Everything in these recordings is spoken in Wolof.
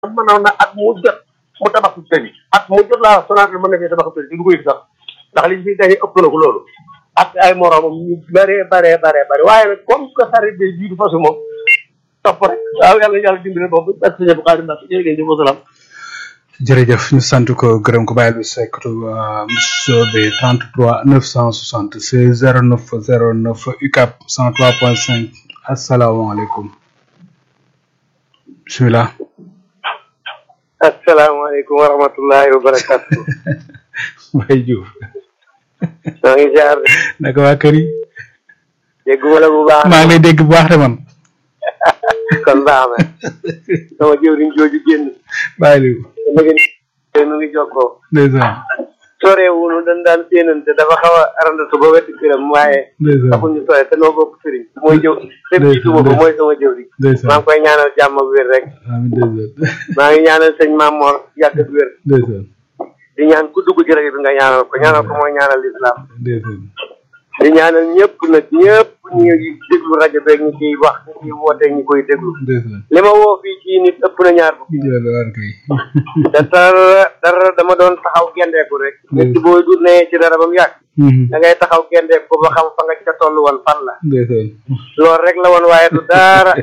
mënoon na at mu jot mu tabax ci tëri at mu jot laa Sonatel mën na fee tabax tëri du ko yëg sax ndax li fi gañe ëpp na ko loolu ak ay moromam ñu bëree bëree bëree bëri waaye nag comme que sarit bi jiitu fasu moom topp rek waaw yàlla yàlla dimbali boobu ak sëñ bu xaadim ndax jërë ngeen jëf wasalaam jërëjëf ñu sant ko gërëm ko bàyyi lu sekkatu monsieur B 33 976 09 09 UCAP 103.5 asalaamaaleykum bisimilah. asalaamaaleykum wa rahmatullahi wa barakatu Mbaye Diouf. maa ngi jaar naka waa kër yi. dégguma la bu baax maa ngi lay dégg bu baax de man. kon baax na sama jëwriñ jooju génn bàyyi lu léegi nu ngi jokkoo ndeysaan soreewunu dañ daan séenante dafa xaw a arandatu ba wetti këram waaye ndeysaan taxul ñu sore te noo bokk sëriñ mooy jëw lépp ci duma ko mooy sama jëwriñ maa ndeysaan ngi koy ñaanal jàmm ak wér rek amiin ndeysaan maa ngi ñaanal sëñ Mamor yàgg ak wér ndeysaan di ñaan ku dugg ci rajo bi nga ñaanal ko ñaanal ko mooy ñaanal lislaam ndeysaan di ñaanal ñëpp nag ñëpp ñu déglu rajo beeg ñu ciy wax ñu ciy woote ñu koy déglu ndeysaan li ma woo fii ci nit ëpp na ñaar fukki yàlla war kay te dara dara dama doon taxaw gendeeku rek nit ki booy du nee ci dara ba mu yàgg da ngay taxaw gendeeku ko ba xam fa nga ca toll woon fan la ndeysaan loolu rek la woon waaye du dara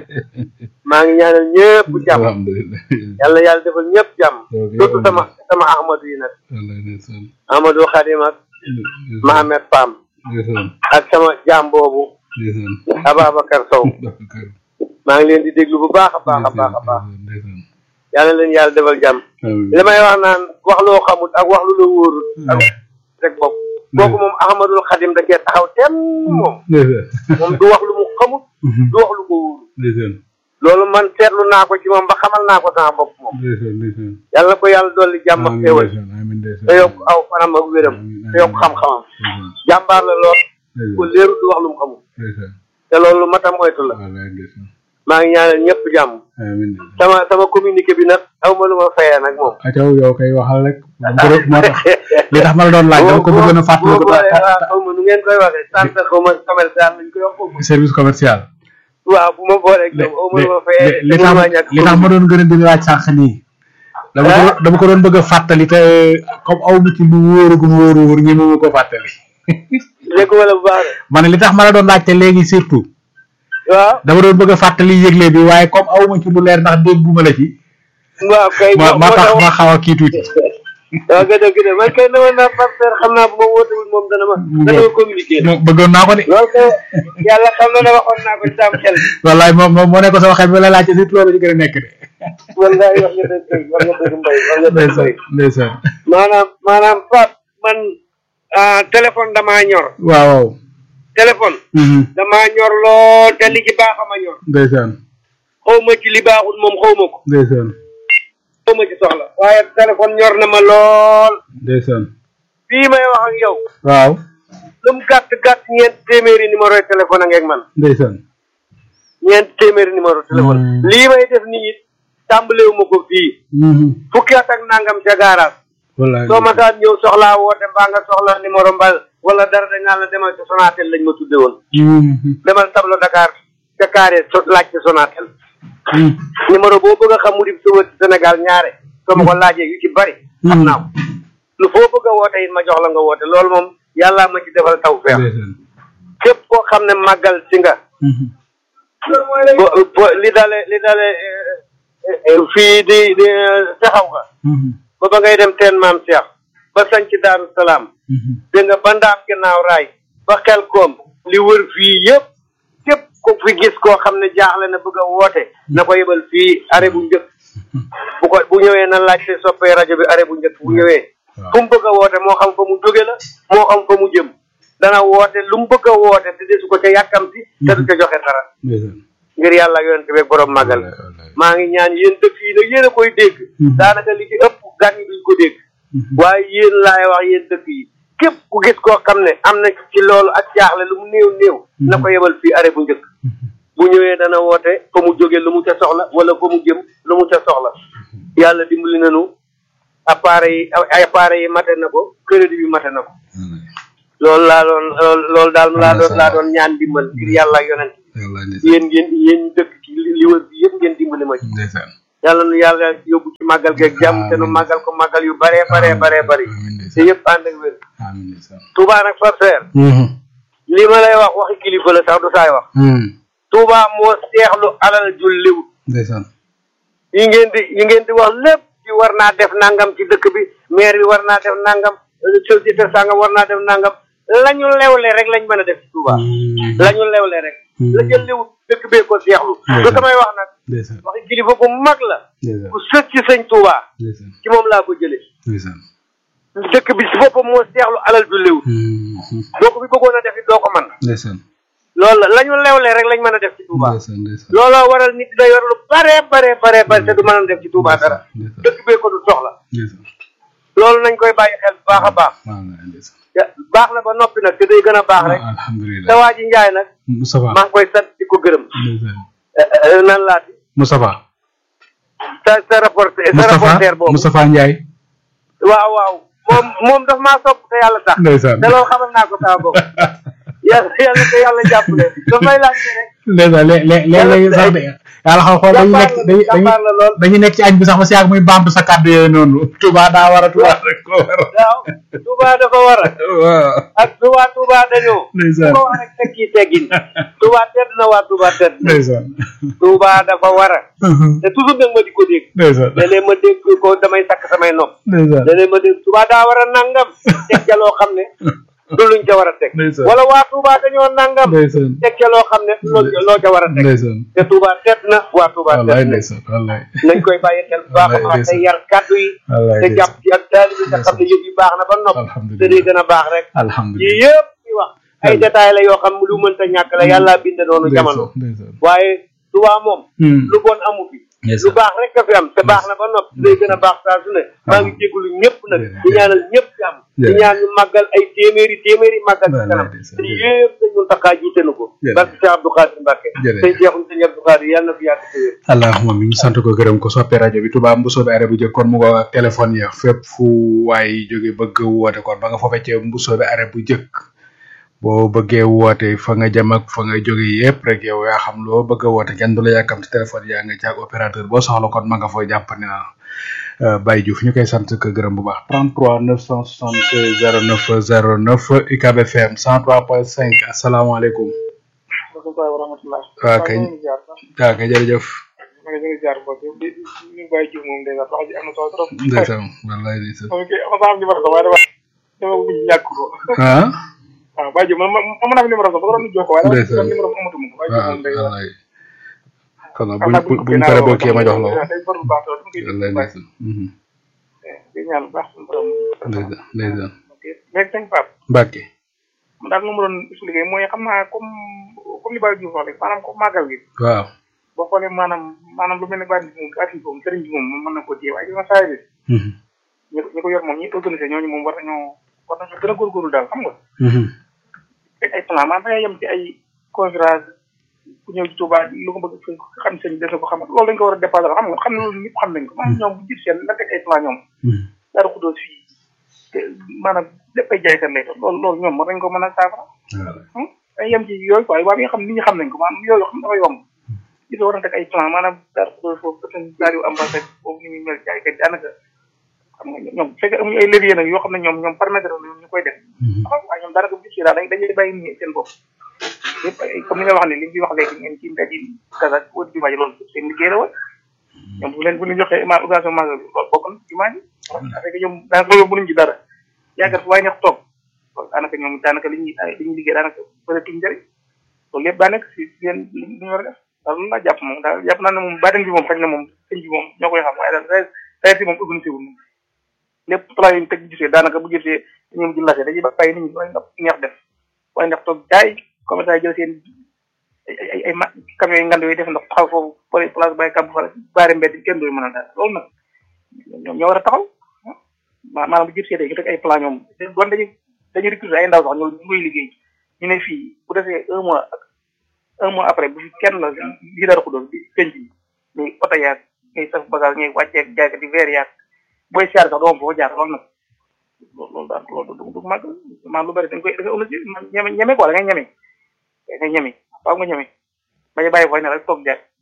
maa ngi ñaanal ñëpp jàmm alhamdulilah yàlla yàlla defal ñëpp jàmm surtout sama sama ahmadu yi nag wallaay ndeysaan ahmadu xadim ak Mohamed Pam ndeysaan ak sama jaam boobu ndeysaan Ababacar Sow Babacar maa ngi leen di déglu bu baax a baax a baax a baax ndeysaan yàlla leen yàlla defal jàmm amiin li may wax naan wax loo xamut ak wax lu la wóorul ak rek bopp kooku moom ahmadul xadim da cee taxaw tem moom ndeysaan moom du wax lu mu xamut du wax lu ko wóorul ndeysaan loolu man seetlu naa ko ci moom ba xamal naa ko sama bopp moom ndeysaan ndeysaan yàlla ko yàlla dolli jàmm ak amiin xéewal ndeysaan amiin ndeysaan te yokk aw fanam ak wéram te yokk xam-xamam ndeysaan jàmbaar la lool ko ndeysaan léeru du wax lu mu xamul ndeysaan te loolu lu matam moytu la wallaay ndeysaan maa ngi ñaanal ñëpp jàmm amiin ndeysaan sama sama communiqué bi nag aw ma lu ma fayee nag moom ataw yow kay waxal rek moo tax li tax ma la doon laaj dama ko bëggoon a fàttali ko boo boolee waaw xaw ma nu ngeen koy waxee centre xaw ma commercial lañ koy wax foofu service commercial waaw bu ma boolee ak aw ma lu ma fayee li tax li tax ma doon gën a di laaj sànq nii dama ko dama ko doon bëgg a fàttali te comme aw ma ci lu wóorugum wóoru wóor ñi ma ko fàttali dégg wala bu baax ma ne li tax ma la doon laajte léegi surtout de waaw dama doon bëgg a fàttali yëgle bi waaye comme aw ma ci lu leer ndax dégguma la ci waaw kay ma ma tax ma xaw a kii tuuti waaw gëj a gëj man kay dama naa partenaire xam naa bu ma wootewul moom dana ma dana ma communiquer mo bëggoon naa ko de loolu kay yàlla xam na ne waxoon naa ko ci sam xel wallaay moom moom moo nekk sama xel bi la laajte surtout loolu ci gën a nekk de wallaay wax nga dëgg wax nga dëgg mbay wax nga dëgg ndeysaan mbay ndeysaan maanaam maanaam Pape man ah téléphone damaa ñor waaw waaw téléphone Mhm. damaa ñor lool te li ci baax a ma ñor ndeysaan xaw ma ci li baaxul moom xaw ma ko ndeysaan xaw ma ci soxla waaye téléphone ñor na ma lool ndeysaan fii may wax ak yow waaw lu mu gàtt gàtt ñeent téeméeri numéro yi téléphone a ngeeg man ndeysaan ñeent téeméeri numéro téléphone Hmm. lii may def nii it tàmbalewu ma ko fii Mhm. fukki at ak nangam ca gaaraas wallaay soo ma daan ñëw soxlaa woote mbaa nga soxla numéro mbal wala dara dañ naan la demal ca Sonatel lañ ma tudde woon Mhm. demal tableau Dakar ca carré so laaj ci Sonatel Mhm. numéro boo bëgg a xam mu di sëwër ci Sénégal ñaare soo ma ko laajee yu ci bari xam naa ko lu foo bëgg a woote it ma jox la nga woote loolu moom yàllaa ma ci defal taw feex ndeysaan képp koo xam ne màggal si nga Mhm. bo bo- li dale li dale eh, eh, fii di di taxaw nga Mhm. ba ba ngay dem teen maam Cheikh ba sañ ci Daaru Salaam Mhm. dégg nga ba ndaam ginnaaw raay ba xel koom li wër fii yëpp képp ku fi gis koo xam ne jaaxle na bëgg a woote na ko yebal fii arrêt bu njëkk bu ko bu ñëwee na laajte soppee rajo bi arrêt bu njëkk bu ñëwee waaw. fu mu bëgg a woote moo xam fa mu jóge la moo xam fa mu jëm dana woote lu mu bëgg a woote te desu ko ca yàkkamti te du ca joxe dara ndeysaan ngir yàlla yonent bi ak borom màggal wallaay wallaay maa ngi ñaan yéen dëkk yi nag yéen a koy dégg Mhm. daanaka li ci ëpp gan yi duñ ko dégg Mhm. waaye yéen laay wax yéen dëkk yi képp ku gis koo xam ne am na ci loolu ak jaaxle lu mu néew néew na ko yebal fii arrêt bu njëkk bu ñëwee dana woote fa mu jóge lu mu ca soxla wala fa mu jëm lu mu ca soxla yàlla dimbali nañu appareil yi ay appareil yi mate na ko crédit bi mate na ko loolu laa doon loolu loolu daal laa doon laa doon ñaan dimbal ngir yàlla ak yonent wallaay ndeysaan yéen ngeen yéen ñi dëkk ci li li wër bi yëpp ngeen dimbali ma ci ndeysaan yàlla nu yàlla yóbbu ci màggal geeg jàmm te nu màggal ko màggal yu bare bare bare bari te yëpp ànd ak wér amiin ndeysaan Touba nag sorceer li ma lay wax waxi kilifa la sax du saay wax Touba moo seexlu alal ju liw ndeysaan yi ngeen di yi ngeen di wax lépp ci war naa def nangam ci dëkk bi maire bi war naa def nangam société sangam war naa def nangam lañu lewle rek lañ mën a def ci Touba lañu lewle rek la jël liw dëkk bee ko seexlu lu samay wax nag ndeysaan waxi kilifa bu mag la ndeysaan ku sët ci sëñ Touba ndeysaan ci moom laa ko jëlee ndeysaan dëkk bi si boppam moo seexlu alal ju liw boo ko fi bëggoon a def it doo ko mën ndeysaan loolu la la ñu lewle rek lañ mën a def ci Touba ndeysaan ndeysaan looloo waral nit day yor lu bare bare bare bare te du mën a def ci Touba dara ndeysaan dëkk bee ko du soxla ndeysaan loolu nañ koy bàyyi xel bu baax a baax waaw ndeysaan te baax na ba noppi nag te day gën a baax rek te alhamdulilah waa ji njaay nag Moustapha maa ngi koy sant di ko gërëm ndeysaan Eh, eh, nan laati Moustapha sa sa rapporteur sa Moustapha rapporteur boobu Moustapha Ndiaye waaw waaw moom moom daf maa sopp te yàlla tax ndeysaan te loolu xamal naa ko sama bopp yàlla yàlla te yàlla jàppale dafay laajte rek ndeysaan lé lé léeg-léeg sax de yàlla xam xool dañu nekk dañu jàmbaar la lool dañu nekk ci añ bi sax ba si yàgg muy baamtu sa kàddu yooyu noonu Touba daa war a Touba rek ko war a waaw Touba dafa war a waaw ak Touba Touba dañoo ndeysaan ko wax rek tekki teggin Touba tedd na waa Touba tedd na ndeysaan Touba dafa war a te toujours nag ma di ko dégg ndeysaan léeg-léeg ma dégg ko damay sakk samay nopp ndeysaan léeg-léeg ma dégg Touba daa war a nangam teg ca loo xam ne du luñ ca war a teg ndeysaan wala waa Touba dañoo nangam ndeysaan teg ca loo xam ne loo loo ca war a teg ndeysaan te Touba tedd na waa Touba wallaay tedd na ndeysaan wallaay nañ koy bàyyi xel bu baax a baax te yar kàddu yi wallaay te jàpp ci ak taalibi te xam ne yëf yi baax na ba nopp te alhamdulilah day gën a baax rek yii alhamdulilah yëpp ci wax ay détails la yoo xam lu mënta ñàkk la yàlla bind noonu jamono ndeysaan waaye Touba moom Hmm. lu bon amu fi Yes, lu sir. baax rek a fi am te baax na ba nopp day gën a baax saa su ne maa ngi jégalu ñëpp nag di ñaanal ñëpp jàmm di Jërëjëf. ñaan ñu màggal ay téeméeri téeméeri màggal ci Wallaay kanam ndeysaan. te yëpp dañ mun taxaa jiite na ko Jërëjëf. barke Cheikh Abdou Khadir Mbacke Jërëjëf. sëñ Cheikh sëñ Abdou Khadir yàlla na fi yàgg te wér allahuma mi ñu sant ko gërëm ko soppee rajo bi Touba Mbousso bi arrêt bu jëkk kon mu ngo ak téléphone ya fépp fu waay jóge bëgg woote kon ba nga fa feccee Mbousso bi arrêt bu jëkk boo bëggee woote fa nga jëm ak fa nga jóge yépp rek yow yaa xam loo bëgg a woote kenn du la yàkkam ci téléphone yaa nga caag opérateur boo soxla kon ma nga fooy jàppandi na euh, Baye Diouf ñu koy sant ko gërëm bu baax 33 976 09 09 UCAB FM 103.5 asalaamaaleykum wa rahmatullah waa kay waa kay jërëjëf ma ngi leen di jaar mbokk yi di ñu bàyyi jiw moom dèjà wax ji am na solo trop. ndeysaan wallaay ndeysaan moom kay ama saa am numéro sax waaye dama dama bëgg ñàkk ko. ah waaw bàyyi jiw man man am naa fi numéro sax ba doon jox ko waaye dama Ndeysaan. numéro am amatuma ko bàyyi jiw waaw moom dèjà. wallaay kon nag buñ buñ buñ pare boo kii ma jox la ko day faru baax lool dama koy wallaay déglu baax. ndeysaan mhm. di ñaan bu baax suñu borom. ndeysaan ndeysaan ok léegi sëñ Pape Mbacke man daal lu ma doon expliqué mooy xam naa comme comme li Baye Diouf wax rek maanaam comme màggal gi waaw boo xoolee maanaam maanaam lu mel ne bàyyi moom bàyyi moom sëriñ bi moom mën na ko téye waaye gis nga saa yi mhm. ñi ko ñi ko yor moom ñi organisé ñooñu moom war nañoo war nañoo gën a góorgóorlu daal xam nga Mhm. teg ay plan maanaam da ngay yem ci ay conférence ku ñëw ci Touba lu ko bëgg xam sëñ bi des na ko xam loolu dañ ko war a dépassé xam nga xam ne loolu ñëpp xam nañ ko maanaam ñoom bu jib seen la teg ay plan ñoom Mhm. dara xudóos fii te maanaam lépp ay jaaykat lay doon loolu loolu ñoom war nañ ko mën a saafara waaw dañ yem ci yooyu quoi waaye yi nga xam nit ñi xam nañ ko maanaam yooyu xam dafa yomb gis war na teg ay plan maanaam dara xudóos foofu peut être daal yu ambassade boobu ni muy mel jaaykat daanaka xam nga ñoom bu fekkee amuñu ay levier nag yoo xam ne ñoom ñoom permettre na ñu koy def Mhm. waaw waaye ñoom daanaka bu ci daal dañ dañuy bàyyi nii seen bopp yëpp ay comme ni nga wax ne li ñu wax léegi ngeen ci mbedd yi Kaza wala jumaa ji loolu seen liggéey la woon ñoom bu leen bu ñu joxee ma organisation magal bi loolu bokk na jumaa ji parce que ñoom daanaka loolu mënuñ ci dara yaakaar fu waaye neex toog loolu daanaka ñoom daanaka li ñuy li ñuy liggéey daanaka bëreetuñ njëriñ loolu yëpp daa nekk si seen li ñu war a def daal loolu laa jàpp moom daal jàpp naa ne moom baatin bi moom xëy na moom sëñ bi moom ñoo koy xam waaye daal réalité moom organisé wul moom lépp plan yi ñu teg gisee daanaka bu gisee ñoom di lase dañuy bàyyi nit ñi waaye ndax neex def waaye ndax toog jaay commerçant yi jël seen ay ay ay ma camions yi ngand yooyu def ndax taxaw foofu pare place bàyyi kàmb fa baare mbedd kenn doy mën a dara loolu nag ñoom ñoo war a taxaw ma maanaam bu gisee day ñu teg ay plan ñoom doon dañuy dañuy recruter ay ndaw sax ñoo ñu koy liggéey ñu ne fii bu defee un mois ak un mois après bu fi kenn la li dara ko doon di penc bi muy oto yaag ngay saf bagage ngay wàcceeg jaaykat yi verre yaag booy siyaar sax doom foo jaar loolu nag loolu loolu daal loolu du du màgg maanaam lu bari dañ koy dafa ëllëg ñeme ñeme quoi da ngay ñeme da ngay ñeme faaw nga ñeme bañ a bàyyi fooy ne rek toog jaay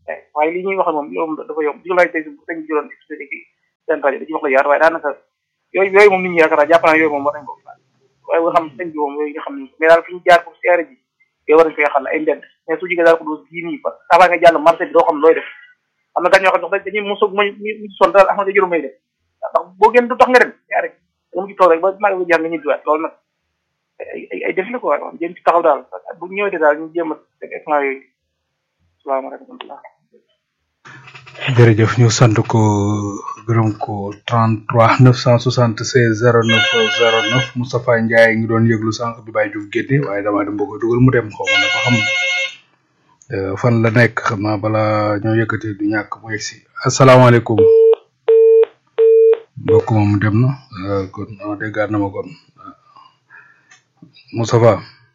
waaye li ñuy wax moom loolu dafa yomb di laaj tey su sëñ bi doon expliqué ci seen rajo dañuy wax la yaar waaye daanaka yooyu yooyu moom nit ñi yaakaar naa jàpp naa yooyu moom war nañ ko waaye nga xam sëñ bi moom yooyu nga xam ne mais daal fi ñu jaar pour seere ji yooyu war nañ koy xal ay mbedd mais su jigee daal ko doos gii nii parce que avant nga jàll marché bi doo xam looy def am na gan ñoo xam ne dañuy mosu muy mu son daal am na juróom may def ndax boo génn du tax nga dem yaa rek da nga ci toog rek ba maa ngi jaar nga ñibbiwaat loolu nag ay ay ay def la quoi jéem ci taxaw daal bu ñëwee daal ñu jéem a teg écran yooyu salaamaaleykum jërëjëf ñu sant ko gërëm ko 33 976 09 09 Moustapha Ndiaye ngi doon yëglu sànq bi Baye Diouf génne waaye damaa dem bëgg a dugal mu dem xaw ma ne ko xam fan la nekk xam naa bala ñoo yëkkati du ñàkk mu yegg si asalaamaaleykum mbokk moom dem na kon ah déggaat na ma kon Moustapha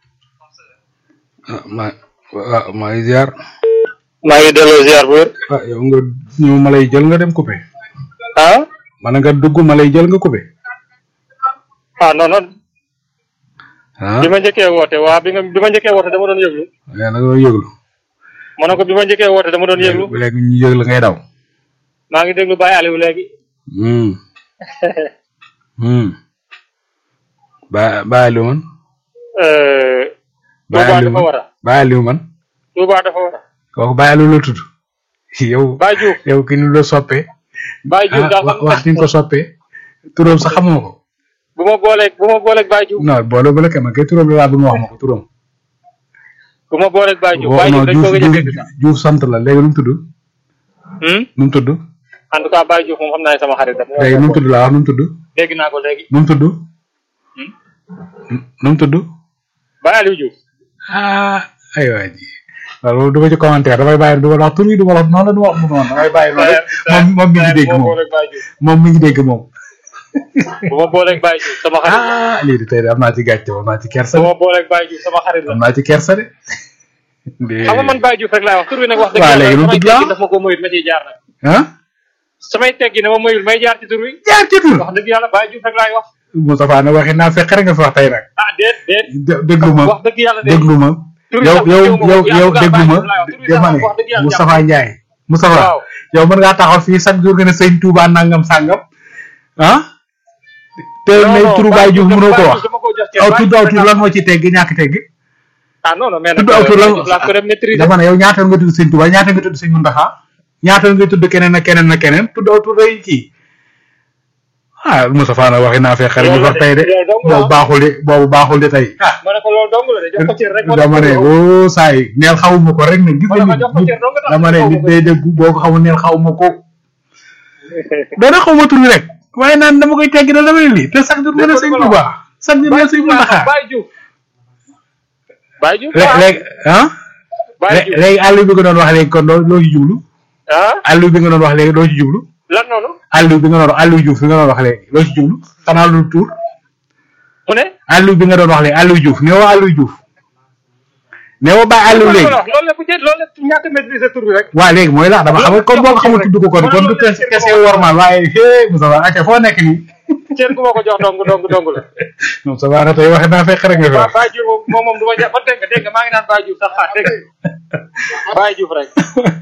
ah maa ah maa ngi ziar. maa ngi delloo ziar bu wér. ah yow nga ñëw ma lay jël nga dem coupé. ah. man nga dugg ma lay jël nga coupé. ah non non. ah bi ma njëkkee woote waa bi nga bi ma njëkkee woote dama doon yëglu. yaa ngi doon yëglu. ma ne ko bi ma njëkkee woote dama doon yëglu. léegi ñu yëg la ngay daw. maa ngi déglu Baye Aliou léegi. Hmm. Hmm. Ba Baye Aliou man. Baye Touba Aliou dafa man war a. Baye Aliou man. Touba dafa war a. kooku Baye Aliou la tudd. yow Baye Diouf yow ki ñu la soppee. Baye Diouf ah daal wax man wax ni nga ko soppee. turam sax xamoo ko. bu ma booleeg bu ma booleeg Baye Diouf non boole ba la kay man kay turam la laa bëgg nga wax ma ko turam. bu ma booleeg Baye Diouf Wo- Baye non Diouf dañ ko gëj a Diouf dégg sax. Diouf sant la léegi nu mu tudd. Hmm? nu mu tudd. en tout cas Baye Diouf moom xam naa ne sama xarit la. léegi nu mu tudd laa wax nu mu tudd. dégg naa ko léegi. nu mu tudd. nu mu tudd. Baye Aliou Diouf. ah aywa ji loolu du ma ci commentaire damay bàyyi du ma la wax tur yi du ma la wax noonu la du ma wax mu noonu damay bàyyi noonu rek moom moom mi ngi dégg bu ma moom booleeg Baye Diouf moom mi ngi dégg moom. bu ma booleeg Baye Diouf sama xarit la. ah lii de tey de am naa ci gàcce am naa ci kersa bu de ma booleeg Baye Diouf sama xarit la. am naa ci kersa de. de xam nga man Baye Diouf rek laay wax tur bi nag wax dëgg Waa, yàlla léegi lu samay tudd la? teggi daf ma ko moyut ma ciy jaar nag. ah samay teggi ne ma moyul may jaar ci tur wi. jaar ci tur. wax dëgg yàlla Baye Diouf rek laay wax. Moustapha ne waxi naa fekk rek nga fi wax tey nag. ah déet déet. dé- déglu ma wax dëgg yàlla de. déglu ma. tur bi yow sax yow jëw ma ko, yow yaa yow ngi déglu ma Baye Diouf laay wax, tur bi sax dama ne wax dëgg yàlla Moustapha Ndiaye. Moustapha waaw. yow mën ngaa taxaw fii chaque jour nga ne sëñ Touba nangam sàngam ah. te non ne non turu Baye Diouf mënoo ko Baye wax Diouf dama ko jox cër. aw Baye tudd Diouf aw rek tur laa- lan moo ci tegg ñàkk tegg. ah non non mais nag tudd aw tur lan Baye Diouf laa ko dem maîtriser. dama ne yow ñaata nga tudd sëñ Touba ñaata nga tudd sëñ Mountakha ñaata nga tudd keneen ak keneen ak keneen tudd aw tur day kii ah Moustapha nag waxi naa fekk ñu wax tey de loolu dong la. boobu baaxul de boobu baaxul de tey ah. ma ne ko loolu dong la de jox ko cër rek. dama ne woo saa yi neel xawuma ko rek ne gis ma ne nga ko jox ko nit cër dong nga tax dama ne xaw ma nit ko. day dégg boo ko xamul neel xawuma ko dana xawma tur bi rek waaye naan dama koy teggi da dama ne lii te chaque jour nga ne sëñ Touba chaque jour nga ne sëñ Mountakha Baye Diouf. Baye Diouf Lé- léegi ah Baye lé- Diouf léegi àll bi nga doon wax léegi kon loo loo ci jublu ah àll bi nga doon wax léegi loo ci jublu lan noonu. àll bi nga doon àll Diouf bi nga doon wax léegi loo ci jublu xanaa lu tur mu ne. àll bi nga doon wax léegi àll Diouf nee woo àll Diouf nee woo bàyyi àll léegi loolu la bu jë loolu la ñàkk a maîtriser tur bi rek. waaw léegi mooy la dama xam nga kon boo ko xamul tudd ko kon kon du tes kese wormal waaye hee Moussa Ba acca foo nekk nii cër gu ma ko jox dong dong dong la. Moussa Ba na tey waxe naa fekk rek nga fi waaw wax Baye Diouf moom moom du ma jàpp ba dégg nga dégg nga maa ngi naan Baye Diouf sax ah dégg nga Baye Diouf rek.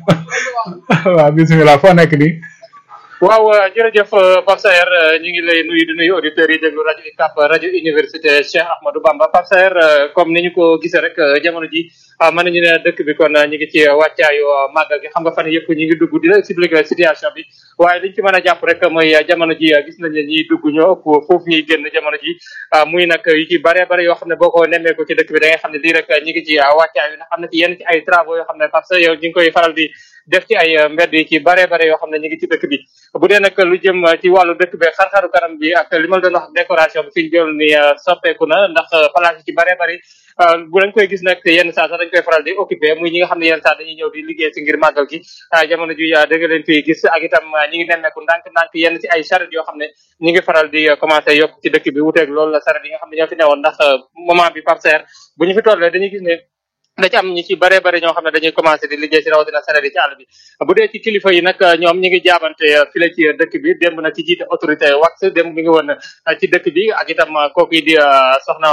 waaw bisimilah foo nekk nii waaw jërëjëf Pape Saer ñu ngi lay nuyu di nuyu auditeurs yi déglu rajo UCAB rajo université Cheikh Ahmadou Bamba Pape Saer comme ni ñu ko gisee rek jamono ji mën nañu ne dëkk bi kon ñu ngi ci wàccaayu màggal gi xam nga fan yëpp ñu ngi dugg di la expliquer situation bi waaye liñ ci mën a jàpp rek mooy jamono ji gis nañ ne ñiy dugg ñoo ëpp foofu ñuy génn jamono ji muy nag yu ci bare bare yoo xam ne boo ko nemmee ko ci dëkk bi da ngay xam ne lii rek ñu ngi ci wàccaayu ndax am na ci yenn ci ay travaux yoo xam ne Pape Saer yow ñu ngi koy faral di def ci ay mbedd yi ci bare bare yoo xam ne ñu ngi ci dëkk bi bu dee nag lu jëm ci wàllu dëkk bi xar-xaru kanam bi ak li ma la doon wax décoration bi fi ñu jël ni soppeeku na ndax place yi ci bare bari bu dañ koy gis nag yenn saa sax dañ koy faral di occupé muy ñi nga xam ne yenn saa dañuy ñëw di liggéey si ngir màggal gi jamono ji da nga leen fi gis ak itam ñi ngi nemmeeku ndànk-ndànk yenn ci ay charrette yoo xam ne ñi ngi faral di commencé yokk ci dëkk bi wuteeg loolu la charrette yi nga xam ne ñoo fi newoon ndax moment bi Pape Saer bu ñu fi tollee dañuy gis ne da ci am ñi ci bare bare ñoo xam ne dañuy commencé di liggéey si rawatina sareet yi ci àll bi bu dee ci kilifa yi nag ñoom ñi ngi jaabante file ci dëkk bi démb nag ci jiite autorité wax démb mi ngi woon ci dëkk bi ak itam kooku di soxna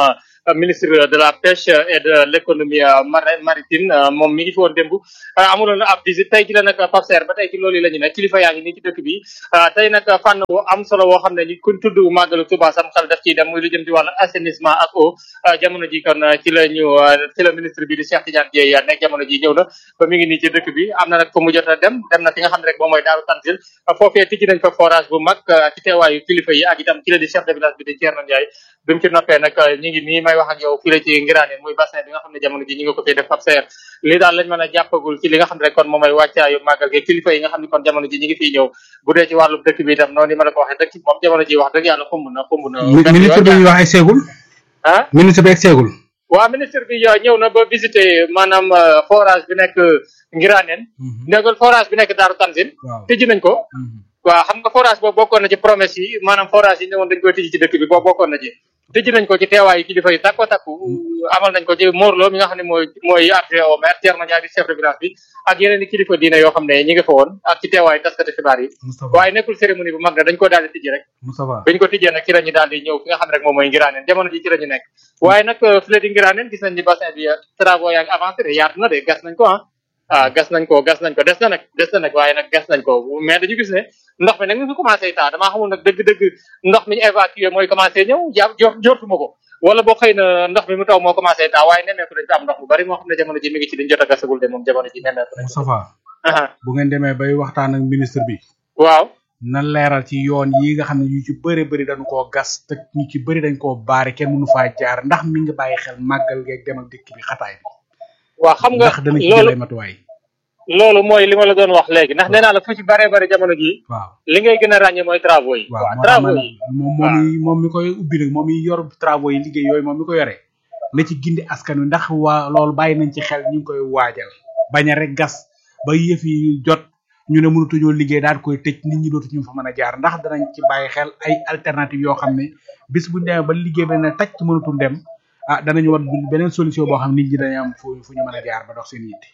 ministre de la pêche et de l'économie maritime moom mi ngi fi woon démb amuloon ab visite tey ci la nag Pape Serre ba tey ci loolu la ñu ne kilifa yaa ngi nii ci dëkk bi tey nag fànn bu am solo woo xam ne ñu kuñ tudd màggalu Touba sam xel daf ciy dem muy lu jëm ci wàllu assainissement ak eau jamono ji kon ci la ñu ci la ministre bi di Cheikh Tidiane Dièye nekk jamono ji ñëw na ba mi ngi nii ci dëkk bi am na nag fa mu jot a dem dem na fi nga xam ne rek moom mooy Daaru Tanzil foofee tijji nañ fa forage bu mag ci teewaayu kilifa yi ak itam ki la di chef de village bi di Thierno Ndiaye bi mu ci noppee nag ñu ngi nii may wax ak yow fii la ci ngiraane muy bassin bi nga xam ne jamono ji ñu ngi ko fay def Pape Serre lii daal lañ mën a jàppagul ci li nga xam ne rek kon moom mooy wàccaayu màggal gi kilifa yi nga xam ne kon jamono ji ñu ngi fiy ñëw bu dee ci wàllu dëkk bi itam noonu ni ma la ko waxee dëkk moom jamono ji wax dëgg yàlla xumb na xumb na ministre bi wax ay seegul ah ministre bi ak seegul waaw ministre bi ñëw na ba visiter maanaam forage bi nekk Ngiraneen négal forage bi nekk Daaru Tanzil tëjji nañ ko waaw xam nga forage boobu bokkoon na ci promesse yi maanaam forage yi ñëwoon dañ koy tëjji ci dëkk bi boobu bokkoon na ci tëjji nañ ko ci teewaayu kilifa yi takko takku amal nañ ko ci Morlo mi nga xam ne mooy mooy adjoint au maire Thierno Ndiaye di chef de village bi ak yeneen i kilifa diine yoo xam ne ñi nga fa woon ak ci teewaayu taskati xibaar yi waaye nekkul cérémonie bu mag na dañ ko daal di tijji rek bañ ko tijjee nag ci la ñu daal di ñëw fi nga xam ne rek moom mooy ngiraaneen jamono ji ci la ñu nekk waaye nag fi la di ngiraaneen gis nañ ni bassin bi travaux yaa ngi avancé de yaatu na de gas nañ ko ah ah gas nañ ko gas nañ ko des na nag des na nag waaye nag gas nañ ko mais dañu gis ne ndox mi nag mi ngi commencé taa damaa xamul nag dëgg-dëgg ndox mi ñu évacué mooy commencé ñëw ja jortuma ko wala boo xëy na ndox mi mu taw moo commencé taa waaye nemmeeku dañ fi am ndox bu bari moo xam ne jamono ji mi ngi ci liñ jot a gasagul de moom jamono ji nemmeeku nañ Moustapha bu ngeen demee bay waxtaan ak ministre bi waaw na leeral ci yoon yi nga xam ne ñu ci bëri bëri dañu koo gas te ñu ci bëri dañ koo baare kenn mënu faa jaar ndax mi ngi bàyyi xel màggal geeg dem ak dëkk bi xataay bi waaw xam nga ndax dana ci jëlee matuwaay loolu mooy li ma la doon wax léegi ndax nee naa la fu ci bare bare jamono jii waaw li ngay gën a ràññee mooy travaux yi waaw travaux yi moom moom mi moom mi koy ubbi nag moom mi yor travaux yi liggéey yooyu moom mi ko yore na ci gindi askan wi ndax waa loolu bàyyi nañ ci xel ñu ngi koy waajal bañ a rek gas ba yëf yi jot ñu ne mënatuñoo liggéey daal koy tëj nit ñi dootuñu fa mën a jaar ndax danañ ci bàyyi xel ay alternative yoo xam ne bis buñ demee ba liggéey ba ne taj mënatul dem ah danañu war beneen solution boo xam nit ñi dañu am fu fu ñu mën a jaar ba dox seen yitte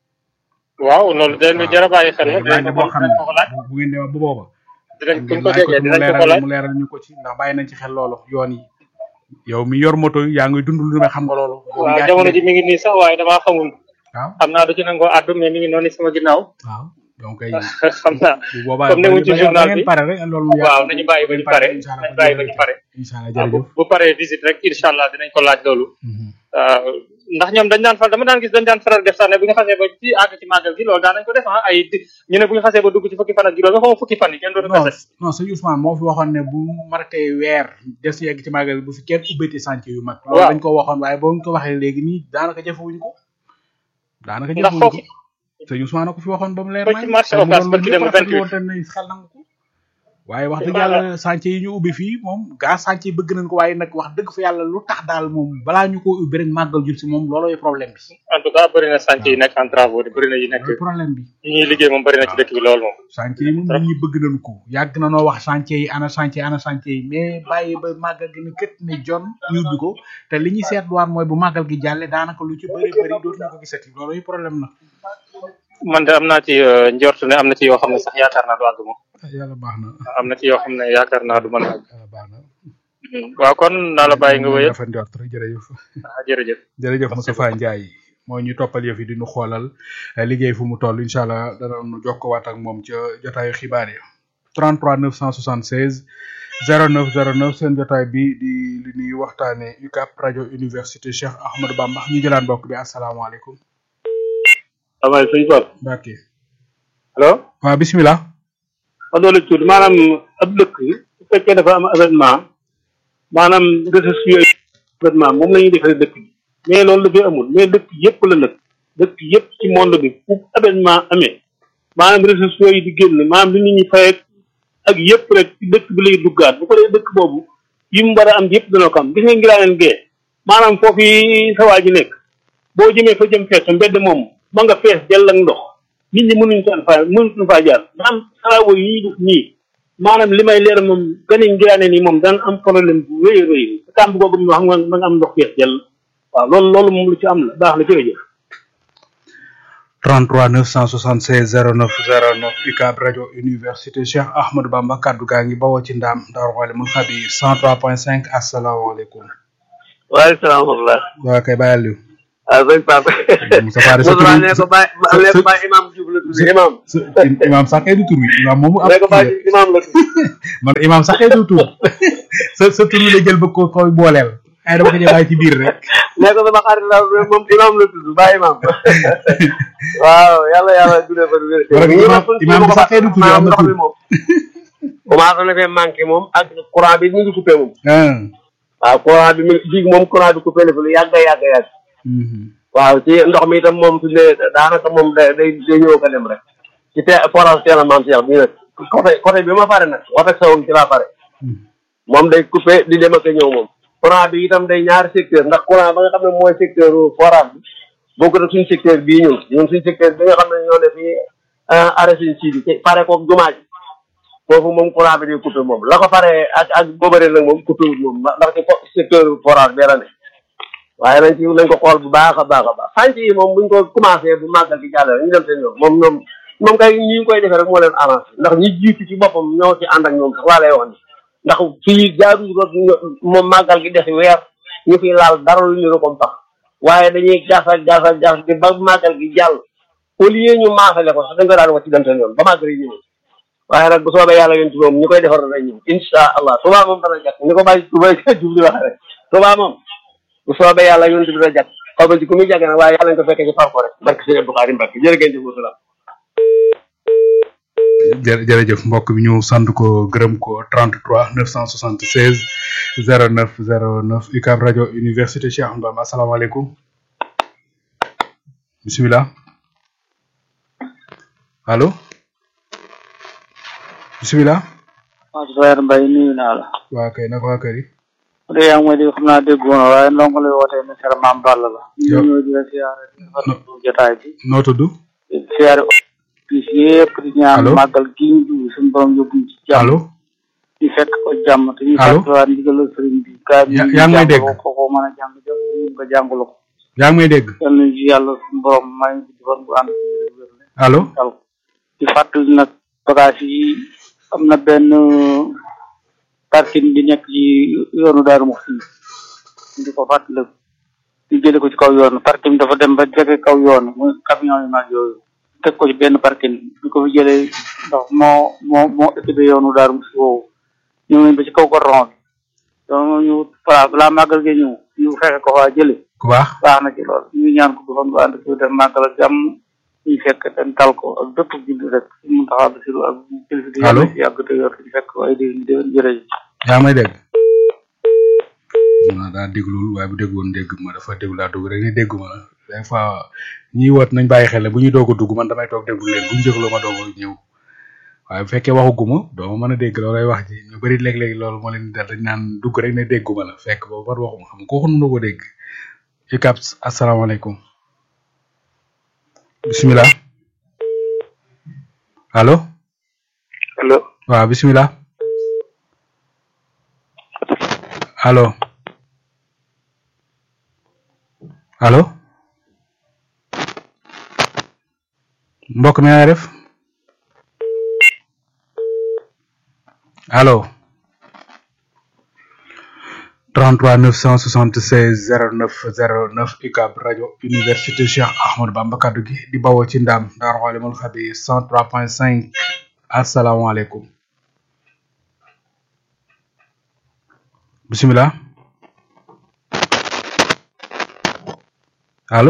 waaw loolu dañ jar a bàyyi xel laaj la boo xam ne bu ngeen demee ba booba dinañ kuñ ko jegee dinañ ko ko laaj mu leeral ñu ko ci ndax bàyyi nañ ci xel loolu yoon yi yow mi yor moto yaa ngi dund lu ne xam nga loolu waaw jamono ji mi ngi nii sax waaye damaa xamul waaw xam naa du ci nangoo àddu mais mi ngi noonu sama ginnaaw waaw donc ay xam naa bu boobaa comme ne wuñ ci journal bi pare rek loolu waaw nañu bàyyi ba ñu pare nañu bàyyi ba ñu pare incha allah waaw bu jërëjëf bu paree visite rek incha allah dinañ ko laaj loolu waaw ndax ñoom dañ daan faral dama daan gis dañ daan faral def sax ne bu ñu xasee ba ci àgg ci màggal gi loolu daan nañ ko def ah ay di- ñu ne bu ñu xasee ba dugg ci fukki fan ak juróom nga xam fukki fan yi kenn dootu non kase non sëñ Ousmane moo fi waxoon ne bu marqué weer des ñu egg ci màggal bu fi kenn ubbati chantier yu mag loolu Waaw. dañ ko waxoon waaye boo ñu ko waxee léegi nii daanaka jafewuñ ko daanaka ndax jafewuñ foofu ko sëñ Ousmane ko fi waxoon ba mu leer ba nañ ci marché te mu Ocass doon barki lu ñëpp dem rafetlu 28. woon te ne xel nangu ko waaye wax dëgg Voilà. yàlla chantier yi ñu ubbi fii moom gaa chantier bëgg nañ ko waaye nag wax dëgg fa yàlla lu tax daal moom balaa ñu ko ubbi rek màggal jul si moom loolooy problème bi en tout cas bëri na chantier yi nekk en travaux di bëri na yi nekk loolooy problème bi yi ñuy liggéey moom bëri na ci dëkk bi loolu moom chantier yi moom nit ñi bëgg nañ ko yàgg na noo wax chantier yi ana chantier ana chantier yi mais bàyyi ba màggal gi ne kët ne jon ñu ubbi ko te li ñuy seetluwaat mooy bu màggal gi jàlle daanaka lu ci bëri bëri dootuñu ko gisati loolooy problème na man de am naa ci euh, njort ne am na ci yoo xam ne sax yaakaar naa du àgg moom yàlla baax na am na ci yoo xam ne yaakaar naa du mën a àgg yàlla baax na waaw kon naa la bàyyi nga wéyal dafa njort rek jërëjëf ah jërëjëf jërëjëf Moustapha Ndiaye moo ñu toppal yëf yi di ñu xoolal eh, liggéey fu mu toll incha allah danañu jokkowaat ak moom ca jotaayu xibaar yi 33 976 09 09 seen jotaay bi di li ñuy waxtaane UCAP rajo université Cheikh Ahmadou Bamba ñu jëlaan mbokk bi asalaamaaleykum waaw sëñ Pape Mbacke allo waaw bismillah ma doole tuuti maanaam ab dëkk su fekkee dafa am événement maanaam ressources yooyu événement moom la ñuy defee dëkk bi mais loolu dafay amul mais dëkk yëpp la nag dëkk yëpp ci monde bi fu événement amee maanaam ressources yooyu di génn maanaam li nit ñi fay ak ak yëpp rek ci dëkk bi lay duggaat bu ko dee dëkk boobu yi mu war a am yëpp dana ko am gis nga ngiraaneen gee maanaam foofu yi sa waa ji nekk boo jëmee fa jëm fees mbedd moom ma nga fees jël ak ndox nit ñi mënuñ faa faa mënuñ faa jaar maanaam travaux yi ñuy def nii maanaam li may leer moom gani ngiraane nii moom daan am problème bu rëy a rëy kàmb googu mu wax nga ma nga am ndox fees jël waaw loolu loolu moom lu ci am la baax la jërëjëf 33 976 09 09 UCAB rajo université Cheikh Ahmadou Bamba kaddu gaa ngi bawoo ci ndaam Daaru Alimul Xabiir 103.5 asalaamaaleykum waaleykum salaam wa rahmatulah. waa kay bàyyil liw ah sëñ Pape. Moussa Fari sa tur Moussa wi nee ko bàyyi sa- nee ko sa- bàyyi imam Diouf la tudd imam. sa- imaam sax kay du tur wi imaam moomu am nee ko tur la. bàyyi imam la tudd. man imaam sax kay du tur sa sa tur wi la jël ba ko koy booleel ay dama ko jël bàyyi ci biir rek nee ko sama xarit la moom imam la tudd bàyyi imam. waaw yàlla yàlla dundee fa du wér. Parce que imam imam bi sax kay du tur am na ndox tur mi moom. commencé na fee manqué moom ak courant bi ñu ngi coupé moom. ah waaw courant bi mi ngi moom courant bi coupé na fi lu yàgg a yàgg a yàgg. mhm. waaw ci ndox mi itam moom fi ne daanaka moom day day day ñëw ko dem rek ci te forage teel a maam Cheikh bii nag côté côté bi ma pare nag wax ak sawam ci laa pare moom day coupé di dem ak a ñëw moom courant bi itam day ñaari secteur ndax courant ba nga xam ne mooy secteur forage bi bokkut ak suñu secteur bii ñun ñun suñu secteur bi nga xam ne ñoo ne fii arrêt suñu sii bi ci pare koog jumaa ji foofu moom courant bi day coupé moom la ko pare ak ak boobare nag moom coupé wul moom ndax ci fo- secteur forage bee la ne waaye nañ ci nañ ko xool bu baax a baax a baax sànc yi moom buñ ko commencé bu màggal gi jàll ñu dem seen yoon moom ñoom moom kay ñi ngi koy defee rek moo leen arrangé ndax ñi jiitu ci boppam ñoo ci ànd ak ñoom sax laa lay wax ni ndax fii jaadu rek moom màggal gi des weer ñu fi laal dara lu ñu ko tax waaye dañuy gasal gasal gas di ba màggal gi jàll au lieu ñu maasale ko sax dañ ko daan wax ci dem seen yoon ba màggal yi ñëw waaye nag bu soobee yàlla yéen ci moom ñi koy defar day ñëw insha allah Tuubaa moom dana jàkk ni ko bàyyi Tuubaa jub di waxee rek Tuubaa moom bu soobee yàlla yonent bi dana jàkk xaw ma ci ku muy jàgg nag waaye yàlla ñu ko fekkee ci parko rek barke sëñ Abdou Khadre Mbacke jërë ngeen jëf wasalaam jë jërëjëf mbokk bi ñu sant ko gërëm ko 33 976 09 09 UCAB rajo université Cheikh Ahmadou Bamba asalaamaaleykum bisimilah allo bisimilah waaw Seydou Mbaye nuyu naa la. waa kay naka waa kër yi bu dee yaa ngi may dégg xam naa déggu ma waaye ndongo lay wootee ne Sera Maam Balla la. Yow- ñu ñëw di la siyaare di rafetlu jotaay bi. noo tudd di siyaare bis yëpp di ñaan Allo? màggal gi ñu jublu suñu borom yóbbuñ ci jàmm. allo di fekk ko jàmm te ñu Allo? fàttaliwaat ndigal sëriñ bi. gaa yi Ya- yaa ngi may dégg? ko ko mën a jàng jëm nga jàngulu ko. yaa ngi may dégg yal nañu ci yàlla suñu borom may ñu di fan bu ànd ak wér wér allo dal di fàttali nag bagage yi am na benn parking bi nekk ci yoonu Daaru Muxti ñu di ko fàttali ñu jële ko ci kaw yoon parking bi dafa dem ba jege kaw yoon muy camion yu mag yooyu teg ko ci benn parking ñu ko fi jëlee ndax moo moo moo équipé yoonu Daaru Muxti woowu ñëw nañ ba ci kaw goron bi donc ñu voilà balaa màggal gi ñëw ñu fexe ko faa jële ku baax baax na ci lool ñu ñaan ko bu fan bu ànd ak dem màggal ak jàmm ñu fekk ten tal ko ak bépp julli rek mu taxaw ba siru ak kilifa di Allo? yàlla ci yàgg te yor ñu fekk ay déwén déwén jërëjëf yaa ngi may dégg ma daa déglul waaye bu déggoon dégg ma dafa déglu daa dugg rek ni déggu ma des fois ñiy woot nañ bàyyi xel ne bu ñuy doog a dugg man damay toog déglu leen bu ñu jégloo ma doog a ñëw waaye bu fekkee waxuguma doo ma mën a dégg loolay wax ji ñu bëri léeg-léeg loolu moo leen di dal dañ naan dugg rek ne dégguma la fekk boobu war waxuma xam ko waxu na ko dégg UCAB asalaamaaleykum bisimilah allo allo waaw bisimilah allo allo mbokk mi nga def allo 33 976 09 09 UCAB rajo université Cheikh Ahmadou Bamba kaddu gi di bawoo ci ndam Daaru Xalimul Xabiir 103.5 asalaamaaleykum bisimilah allo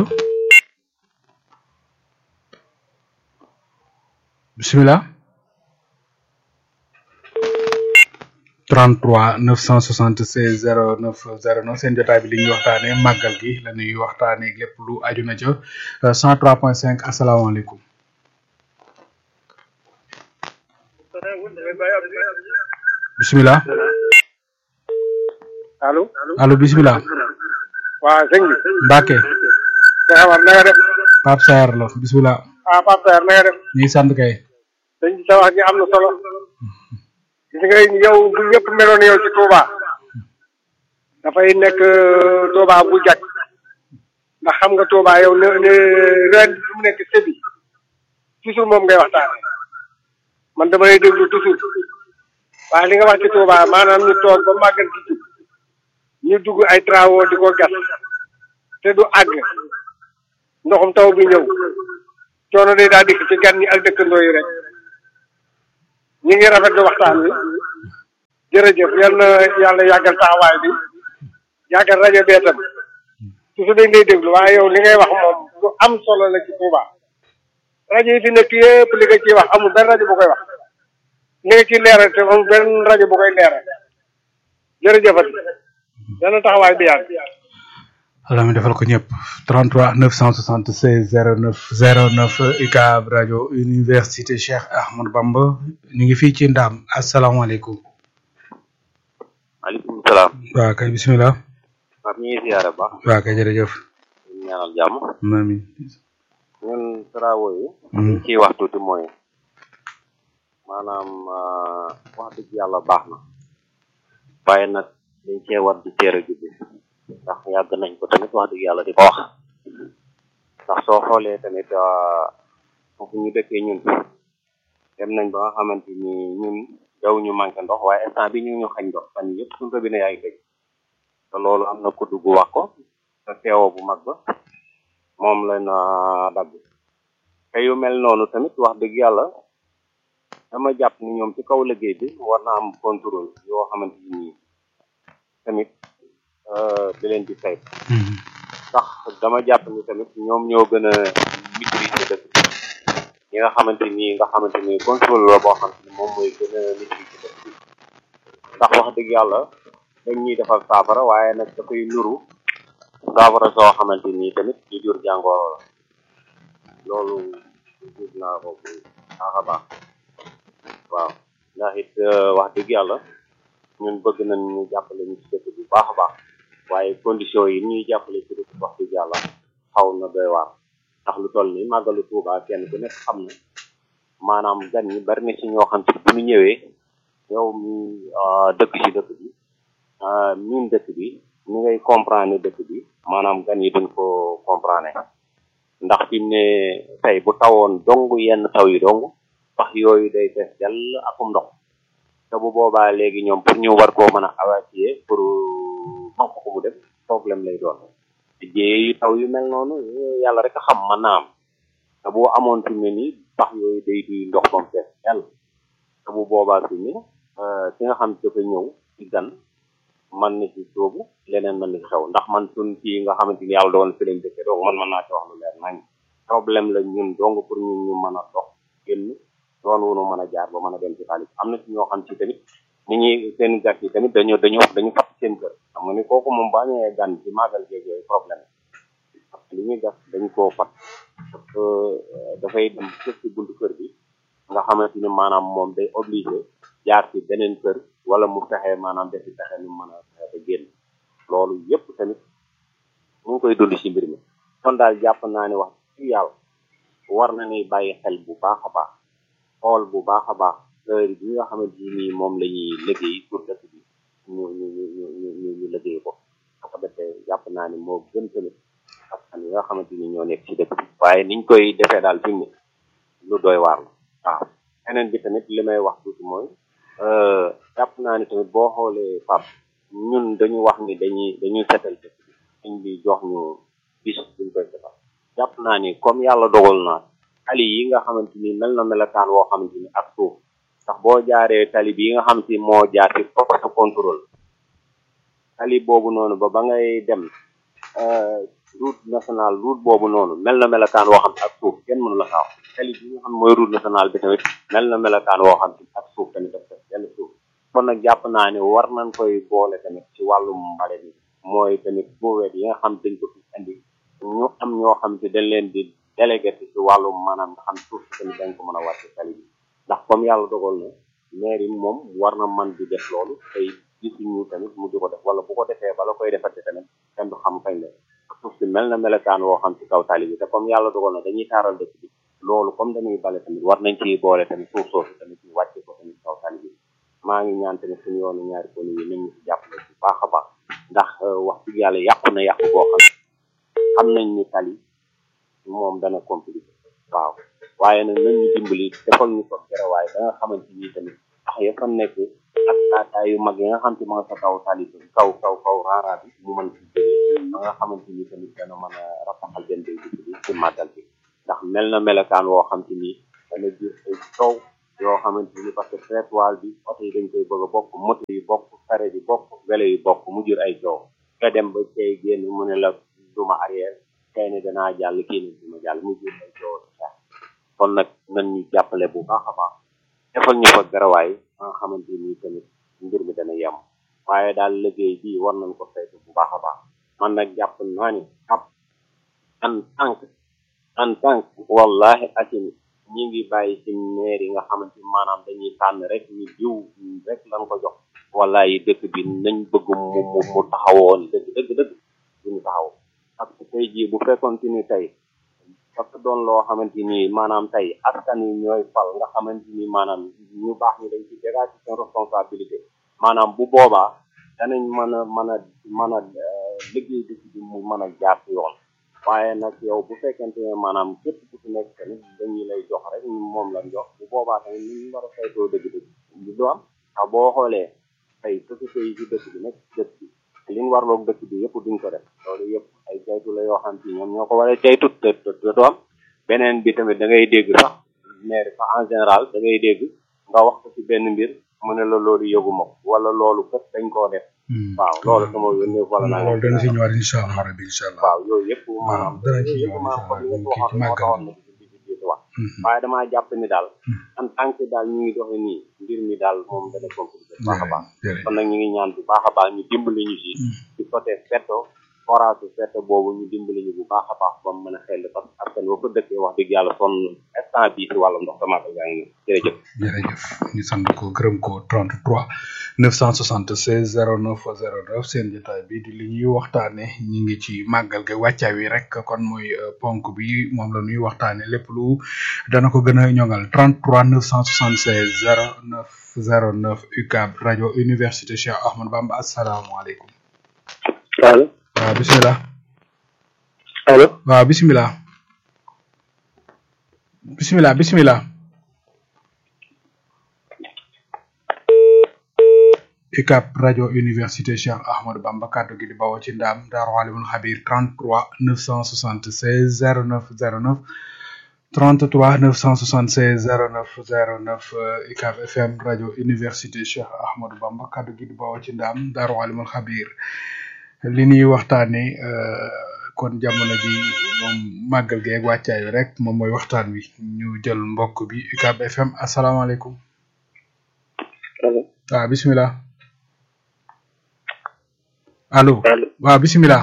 bisimilah 33 976 09 09 seen jotaay bi li ñuy waxtaanee màggal gi la ñuy waxtaanee lépp lu aju na ca euh, 103.5 asalaamaaleykum bisimilah allo allo bisimilah waaw sëñ bi Mbacke Cheikh Amar na nga def Pape Sayar la bisimilah ah Pape Sayar na nga def ñu ngi sant kay sëñ bi sa wax ji am na solo gis nga yow bu ñëpp meloon yow ci Touba dafay nekk euh, Touba bu jag ndax xam nga Touba yow ne ne ren bi mu nekk sébi toujours moom ngay waxtaane man dama lay déglu toujours waaye li nga wax ci Touba maanaam ñu toog ba màggal gi jub ñu dugg ay travaux di ko gas te du àgg ndoxum taw bi ñëw coono day daa dikk ci gan ñi ak dëkkandoo yi rek ñi ngi rafetlu waxtaan wi jërëjëf yal na yàlla yàggal taxawaay bi yàggal rajo bee tam toujours dañ lay déglu waaye yow li ngay wax moom lu am solo la ci Touba rajo yi fi nekk yëpp li nga ciy wax amul benn rajo bu koy wax li nga ciy leeral te amul benn rajo bu koy leeral jërëjëfati dana taxawaay bi yàgg Allah mi defal ko ñëpp 33 976 09 09 UCAB rajo université Cheikh Ahmadou Bamba ñu ngi fii ci Ndaam asalaamaaleykum. maaleykum salaam. waaw kay bisimilah. Pape ñu ngi ziyaare baax. waaw kay jërëjëf. ñu ñaanal jàmm. amiin. ñun travaux yi. liñ ciy wax tuuti mooy maanaam wax dëgg yàlla baax na. waaye nag dañ cee war di teel a jubbi ndax yàgg nañ ko tamit wax dëgg yàlla di ko wax ndax soo xoolee tamit foofu ñu dëkkee ñun dem nañ ba nga xamante ni ñun daw ñu manqué ndox waaye instant bi ñu ñu xañ ndox fan yii yëpp suñu robinet yaa ngi tëj te loolu am na kudd gu wax ko te teewoo bu mag ba moom la na dagg te yu mel noonu tamit wax dëgg yàlla dama jàpp ni ñoom ci kaw liggéey bi war na am contrôle yoo xamante ni tamit di leen di sayt ndax dama jàpp ni tamit ñoom ñoo gën a maîtriser dëkk bi ñi nga xamante ni nga xamante ni contrôle la boo xamante ni moom mooy gën a maîtriser dëkk bi ndax wax dëgg yàlla dañ ñuy defal saafara waaye nag dafay nuru saafara soo xamante ni tamit di jur jàngoro la loolu gis naa ko bu baax a baax waaw ndax it wax dëgg yàlla ñun bëgg nañ ñu jàppale ñu ci dëkk bu baax a baax waaye condition yi ñuy jàppale ci dëkk wax dëgg yàlla xaw na doy waar ndax lu toll ni màggalu Tuuba kenn ku nekk xam na maanaam gan ñi bari na ci ñoo xam ci bu ñu ñëwee yow mi dëkk ci dëkk bi miin dëkk bi ni ngay comprendre dëkk bi maanaam gan yi duñ ko comprendre ndax fi mu ne tey bu tawoon dong yenn taw yi dong wax yooyu day fees dell akum ndox te bu boobaa léegi ñoom pour ñu war koo mën a évacuer pour man ko mu def problème lay doon jéey yu taw yu mel noonu yàlla rek a xam mën naa am te boo amoon fi mu ne nii pax yooyu day duy ndox ba mu fees dell te bu boobaa fi mu ne ki nga xam dafa ñëw ci gan man na ci soobu leneen mën na ci xew ndax man suñ ci nga xamante ni yàlla doon fi lañ dëkke donc man mën naa ci wax lu leer nañ problème la ñun dong pour ñun ñu mën a dox génn doon wunu mën a jaar ba mën a dem ci xaalis am na ci ñoo xam ci tamit ni ñuy seen gat yi tamit dañu dañu dañu fat seen kër xam nga ni kooku moom baa ñëwee gan ci màggal geeg yooyu problème parce que li ñuy gas dañu koo fat parce que dafay dem sëf ci buntu kër bi nga xamante ni maanaam moom day obligé jaar ci beneen kër wala mu fexe maanaam defi fexe ni mën a fexe ba génn loolu yépp tamit ñu ngi koy dund ci mbir mi kon daal jàpp naa ne wax ci yàlla war na ni bàyyi xel bu baax a baax xool bu baax a baax heure bi nga xamante ni moom la ñuy liggéey pour dëkk bi ñu ñu ñu ñu ñu ñu ñu liggéey ko parce que defee jàpp naa ni moo gën tamit askan yi nga xamante ni ñoo nekk ci dëkk bi waaye niñ koy defee daal fi mu ne lu doy waar la waaw beneen bi tamit li may wax tuuti mooy jàpp naa ni tamit boo xoolee pap ñun dañu wax ni dañuy dañuy setal dëkk bi dañ bi jox ñu bis buñ koy setal jàpp naa ni comme yàlla dogal na tali yi nga xamante ni mel na melakaan woo xamante ni ak suuf ndax boo jaaree tali bi nga xam si moo jaar ci poste contrôle tali boobu noonu ba ba ngay dem route nationale route boobu noonu mel na melakaan woo xam ak suuf kenn mënu la xaaw tali bi nga xam mooy route nationale bi tamit mel na melakaan woo xam ak suuf tamit daf def benn suuf kon nag jàpp naa ne war nañ koy boole tamit ci wàllum mbale bi mooy tamit booweet yi nga xam dañ ko fi indi ñu am ñoo xam te dañ leen di délégué ci wàllum maanaam nga xam suuf si tamit dañ ko mën a wàcce tali bi ndax comme yàlla dogal na maire yi moom war na man di def loolu tey gisuñu tamit mu di ko def wala bu ko defee bala koy defate tamit kenn du xam kañ la suuf si mel na melekaan woo xam ci kaw tali bi te comme yàlla dogal na dañuy taaral dëkk bi loolu comme dañuy bale tamit war nañ ci boole tamit suuf soosu tamit ñu wàcce ko tamit kaw tali bi maa ngi ñaan tamit suñu yoonu ñaari ko yi nañ ñu si jàppale bu baax a baax ndax wax dëgg yàlla yàqu na yàqu boo xam xam nañ ni tali moom dana compliqué waaw waaye nag nañ ñu dimbali defal ñu ko garawaay ba nga xamante ni tamit wax ya fa nekk ak taataay yu mag yi nga xam te ma nga sa kaw tali bi kaw kaw kaw raara bi mu mën ci jógee ba nga xamante ni tamit dana mën a rafaxal benn béy bi ci màggal bi ndax mel na melokaan woo xam te ni dana jur ay coow yoo xamante ni parce que trottoir bi oto yi dañ koy bëgg a bokk moto yi bokk saret yi bokk welo yi bokk mu jur ay coow nga dem ba cay génn mu ne la duma arrière kay ne danaa jàll kii ne duma jàll mu jur ay coow sax kon nag nan ñu jàppale bu baax a baax defal ñu fa garawaay ba nga xamante ni tamit mbir mi dana yem waaye daal liggéey bii war nañ ko saytu bu baax a baax man nag jàpp naa ni ab en tant que en tant que wallahi asini ñi ngi bàyyi ci maire yi nga xamante ni maanaam dañuy tànn rek ñu jiw rek lan ko jox wallahi dëkk bi nañ bëgg mu mu mu taxawoon dëgg dëgg dëgg duñu taxaw parce que tey jii bu fekkoon ni tey dafa doon loo xamante ni maanaam tey askan yi ñooy fal nga xamante ni maanaam ñu baax ñi dañ ci dégager seen responsabilité maanaam bu boobaa danañ mën a mën a mën a liggéey dëkk bi mu mën a jaar ci yoon waaye nag yow bu fekkente ne maanaam képp ku ci nekk tamit dañuy lay jox rek moom la jox bu boobaa tamit ni ñu war a saytoo dëgg-dëgg du do am ndax boo xoolee tey société yi ci dëkk bi nekk dëkk bi li ñu warloog dëkk bi yëpp duñ ko def loolu yëpp ay caytu la yoo xam ci ñoom ñoo ko war a caytu te te du am beneen bi tamit da ngay dégg sax maire sax en général da ngay dégg nga wax ko ci benn mbir mu ne la loolu yëguma ko wala loolu kat dañ koo def waaw loolu sama yónnee wala naa loolu dana si ñëwaat incha allah rabbi incha allah waaw yooyu yëpp maanaam dana ci yooyu yëpp ñëwaat maanaam incha comme allah ni nga ko kii ci màggal waxee moo taxoon na ci ci ci ci wax waaye damaa jàpp ni daal en tant que daal ñu ngi doxe nii mbir mi daal moom dana compliqué bu baax a baax jërëjëf kon nag ñu ngi ñaan bu baax a baax ñu dimbali ñu si ci côté fetto forage fetto boobu ñu dimbali ñu bu baax a baax ba mu mën a xel parce que askan wa ko dëkkee wax dëgg yàlla sonn instant bii si wàllu ndox damaa ko yaa ngi jërëjëf jërëjëf ñu sant ko gërëm ko 33 976 09 09 seen jotaay bi di li ñuy waxtaane ñi ngi ci màggal ga wàccaa wi rek kon mooy euh, ponk bi moom la ñuy waxtaane lépp lu dana ko gën a ñoŋal 33 976 09 09 UCAB rajo université Cheikh Ahmad Bamba asalaamaaleykum allo waaw bisimilah allo waaw bisimilah bisimilah bisimilah UCAB rajo université Cheikh Ahmadou Bamba kàddu gi di bawoo ci ndaam Daaru Alimul Xabir 33 976 09 09 33 976 09 09 euh, UCAB FM rajo université Cheikh Ahmadou Bamba kàddu gi di bawoo ci ndaam Daaru Alimul Xabir li ñuy waxtaane euh, kon jamono ji moom màggal geeg wàccaay wi rek moom mooy waxtaan wi ñu jël mbokk bi UCAB FM asalaamaaleykum allo waaw bisimilah allo allo waaw bisimilah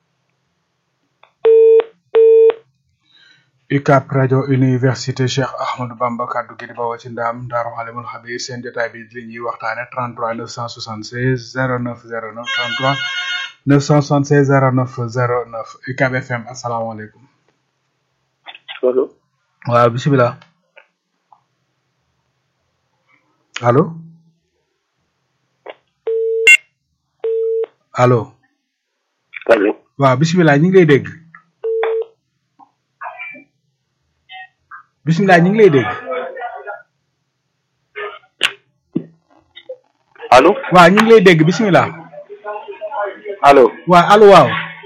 UCAB rajo université Cheikh Ahmadou Bamba kaddu gi di bawoo ci ndaam Daaru Alimul Xabir seen jotaay bi li ñuy waxtaane 33 976 09 09 33 976 09 09 UCAB FM asalaamaaleykum allo waaw bisimilah allo allo allo waaw bisimilah ñu ngi lay dégg bisimilah ñu ngi lay dégg allo waaw ñu ngi lay dégg bisimilah allo waaw allo waaw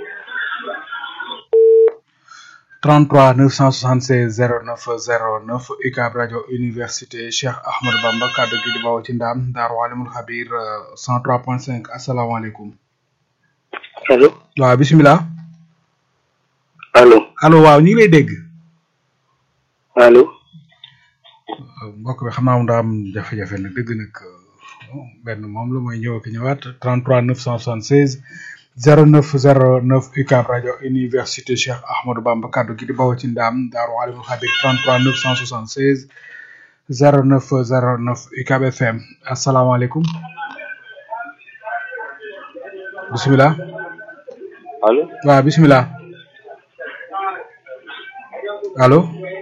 33 976 09 09 UCAB rajo université Cheikh Ahmadou Bamba kaddu gi di bawoo ci ndaam Daaru Alimul Xabir euh, 103.5 asalaamaaleykum allo waaw bisimilah allo allo waaw ñu ngi lay dégg allo mbokk bi xam naa moom daa am jafe-jafe nag dëgg nag euh, benn moom la mooy ñëw ak ñëwaat 33 976 09 09 UCAB rajo université Cheikh Ahmadou Bamba kaddu gi di bawoo ci ndaam Daaru Alimul Xabir 33 976 09 09 UCAB FM asalaamaaleykum bisimilah allo waaw bisimilah allo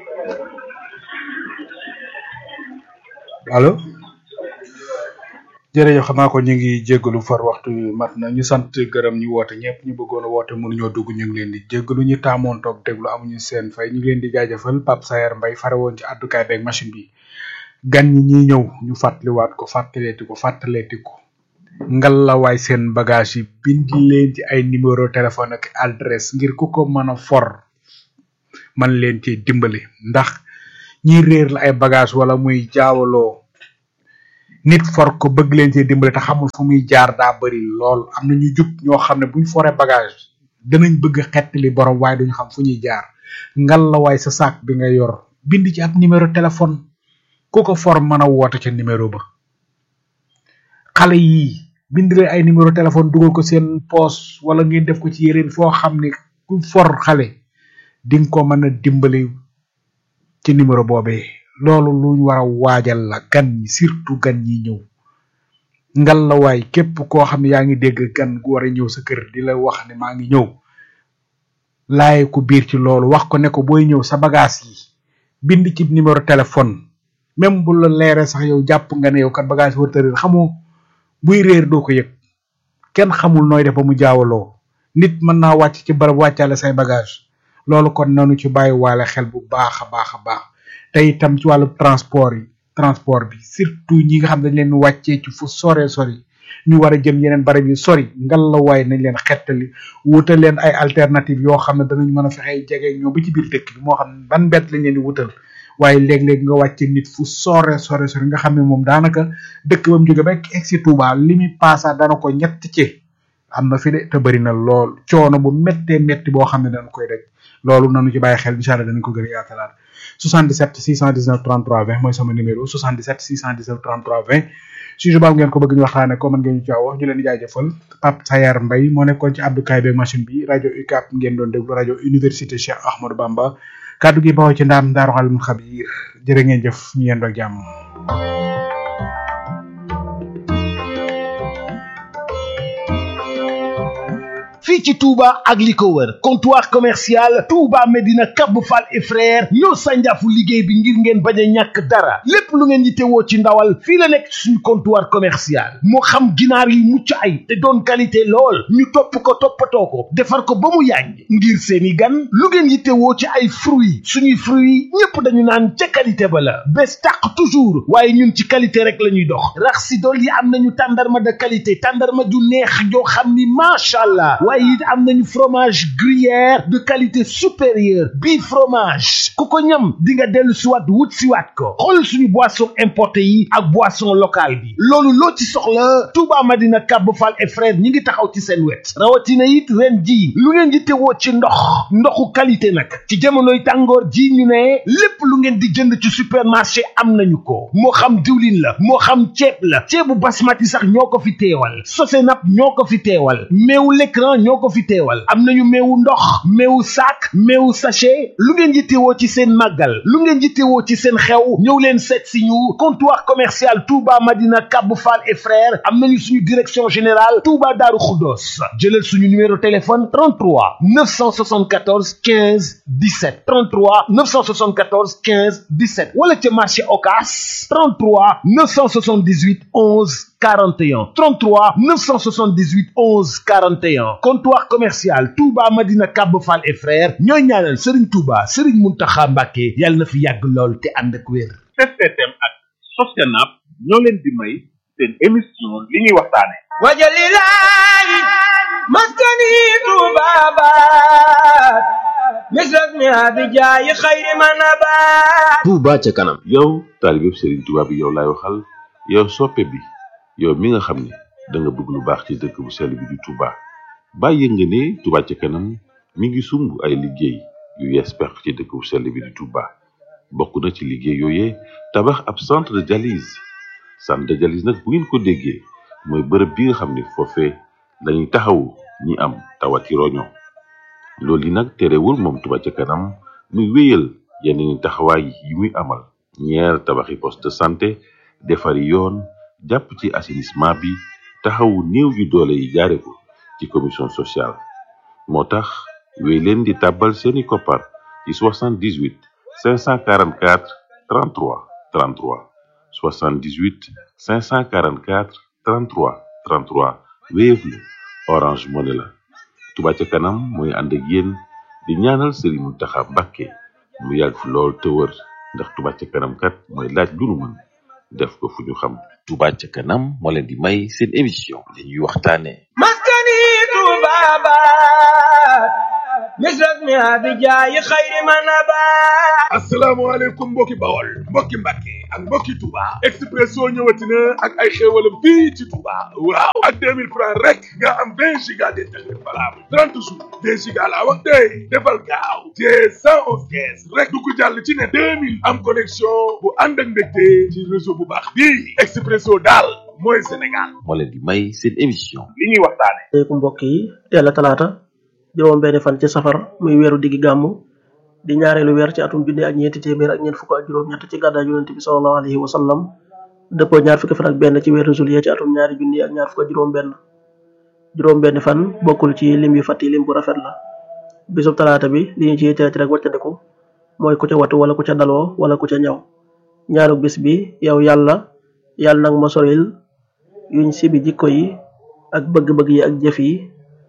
allo jërëjëf xam naa ko ñu ngi jéggalu far waxtu wi mat na ñu sant gërëm ñu woote ñëpp ñu bëggoon a woote mënuñoo dugg ñu ngi leen di jéggalu ñu taamoon toog déglu amuñu seen fay ñu ngi leen di jaajëfal Pape Sayer Mbaye fare woon ci àddukaay beeg machine bi gan ñi ñuy ñëw ñu fàttaliwaat ko fàttaleeti ko fàttaleeti ko ngal la waay seen bagage yi bind leen ci ay numéro téléphone ak adresse ngir ku ko mën a for man leen ci dimbali ndax ñi réer la ay bagage wala muy jaawaloo nit for ko bëgg leen ci dimbali te xamul fu muy jaar daa bari lool am na ñu jub ñoo xam ne buñ foree bagage danañ bëgg xettali borom waaye duñu xam fu ñuy jaar ngal la waay sa saak bi nga yor bind ci ab numéro téléphone ku ko for mën a woote ca numéro ba xale yi bind leen ay numéro téléphone dugal ko seen poos wala ngeen def ko ci yeneen foo xam ne ku for xale di nga ko mën a dimbali ci numéro boobee loolu luñ war a waajal la gan ñi surtout gan ñi ñëw ngal la waay képp koo xam ne yaa ngi dégg gan gu war a ñëw sa kër di la wax ne maa ngi ñëw laaye ko biir ci loolu wax ko ne ko booy ñëw sa bagage yi bind ci numéro téléphone même bu la leeree sax yow jàpp nga ne yow kat bagage war tëréer xamoo buy réer doo ko yëg kenn xamul nooy def ba mu jaawaloo nit mën naa wàcc ci barab wàccaale say bagage loolu kon nanu ci bàyyi waale xel bu baax a baax a baax te itam ci wàllu transport yi transport bi surtout ñi nga xam ne dañ leen wàccee ci fu sore sori ñu war a jëm yeneen barab yi sori ngal la waaye nañ leen xettali wutal leen ay alternative yoo xam ne danañ mën a fexe jege ñoom ba ci biir dëkk bi moo xam ne ban mbett lañ leen di wutal waaye léeg-léeg nga wàcce nit fu sore sore sore nga xam ne moom daanaka dëkk ba mu jóge ba egg si Touba li muy paasa dana ko ñett ci am na fi de te bëri na lool coono bu méttee métti boo xam ne dañ koy daj loolu nanu ci bàyyi xel incha allah danañ ko gën a yaatalaat 77 619 33 20 mooy sama numéro 77 619 33 20 sujet boobu ngeen ko bëgg ñu waxtaane ko mën ngeen ñu caaw wax ñu leen di jaajëfal Pape Sayar Mbaye moo nekkoon ci abdukaay beeg machine bi rajo UCAP ngeen doon déglu rajo université Cheikh Ahmadou Bamba kaddu gi bawoo ci ndaam daaru xalim xabiir jërë ngeen jëf ñu yendoo jàmm fii ci Touba ak li ko wër comptoir commercial Touba Medina Cap Fall et frère ñoo sànjaafu liggéey bi ngir ngeen bañ a ñàkk dara lépp lu ngeen yittewoo ci ndawal fii la nekk suñu comptoir commercial moo xam ginaar yi mucc ay te doon qualité lool ñu topp ko toppatoo ko defar ko ba mu yàññ ngir seeni gan lu ngeen yittewoo ci ay fruits suñuy fruits ñépp dañu naan ca qualité ba la bés tàq toujours waaye ñun ci qualité rek la ñuy dox rax si dool yi am nañu tàndarma de qualité tàndarma ju neex joo xam ni macha allah waaye it am nañu fromage gruyère de qualité supérieure bii fromage ku ko ñam di nga dellu siwaat wut siwaat ko xool suñu boisson importé yi ak boisson locale bi loolu loo ci soxla Touba Madina Cap Fall et frère ñi ngi taxaw ci seen wet rawatina it ren ji lu ngeen di tewoo ci ndox ndoxu qualité nag ci jamonoy tàngoor ji ñu ne lépp lu ngeen di jënd ci supermarché am nañu ko moo xam diwlin la moo xam ceeb la ceebu basmati sax ñoo ko fi teewal sosenap ñoo ko fi teewal meewu l'écran ñoo ko fi teewal am nañu meewu ndox meewu sac meewu sachet lu ngeen yittewoo ci seen màggal lu ngeen yittewoo ci seen xew ñëw leen seet si ñu comptoir commercial Touba Madina Cap Fall et frères am nañu suñu direction générale Touba Darou Khoudoss jëlal suñu numéro téléphone 33 974 15 17 33 974 15 17 wala ca marché Ocass 33 978 11 41 33 978 11 41 comptoir commercial Touba Madina Cap Fall et frères ñooy ñaanal Serigne Touba Serigne Mountakha Mbacké yàlla na fi yàgg lool te ànd ak wér. STM ak Sosenap ñoo leen di may seen émission li ñuy waxtaane wajalilahi maskani tubabat misras mi abijaayi xayri manabat Touba ca kanam yow taalibeb Serigne Touba bi yow laay waxal yow soppe bi yow mi nga xam ne da nga bëgg lu baax ci dëkk bu sell bi di Touba bàyyi nga ne Touba ca kanam mi ngi sumb ay liggéey yu yees peq ci dëkk bu sell bi di Touba bokk na ci liggéey yooyee tabax ab centre de dialyse centre de dialyse nag bu ngeen ko déggee mooy bërëb bi nga xam ne foofee lañuy taxawu ñi am tawati roño loolu yi nag terewul moom Touba ca kanam muy wéyal yeneen taxawaay yi muy amal ñeer tabaxi poste de santé defari yoon jàpp ci assainissement bi taxawu néew ju doole yi jaare ko ci commission sociale moo tax wéy leen di tàbbal seeni koppar ci 78 544 33 33 78 544 33 33 Wave la Orange Money la Touba ca kanam mooy ànd ak yéen di ñaanal Serigne Mountakha Mbacké mu yàgg fi lool te wër ndax Touba ca kanam kat mooy laaj lu nu mën def ko fu ñu xam Touba ca kanam moo leen di may seen émission li ñuy waxtaane maskani tubabat misras mi abijaayi xayri manabat asalaamaaleykum mbokki bawol mbokki mbàkke ak mbokki Touba Expresso ñëwati na ak ay xéewalam fii ci Touba waaw ak 2000 francs rek nga am 20 giga d'internet valable 30 jours 20 giga laa wax tey defal gaaw te 111 kees rek du ko jàll ci ne 2000 am connexion bu ànd ak mbégte ci réseau bu baax bii Expresso daal mooy Sénégal moo leen di may seen émission li ñuy waxtaane léegi mbokk yi teel a talaata juróom benn fan ci safar muy weeru diggi gàmmu di ñaareelu weer ci atum junni ak ñeenti téeméer ak ñeent fukk ak juróom-ñett ci gàddaay yonent bi sallallahu alayhi wa sallam dëppoo ñaar fukki fan ak benn ci weeru juillet ci atum ñaari junni ak ñaar fukk ak juróom benn juróom benn fan bokkul ci lim yu fàtti lim bu rafet la bisub talaata bi li ñu ci teet rek wàccandiku mooy ku ca watu wala ku ca daloo wala ku ca ñaw ñaanu bis bi yow yàlla yàlla nag ma soril yuñ sibi jikko yi ak bëgg-bëgg yi ak jëf yi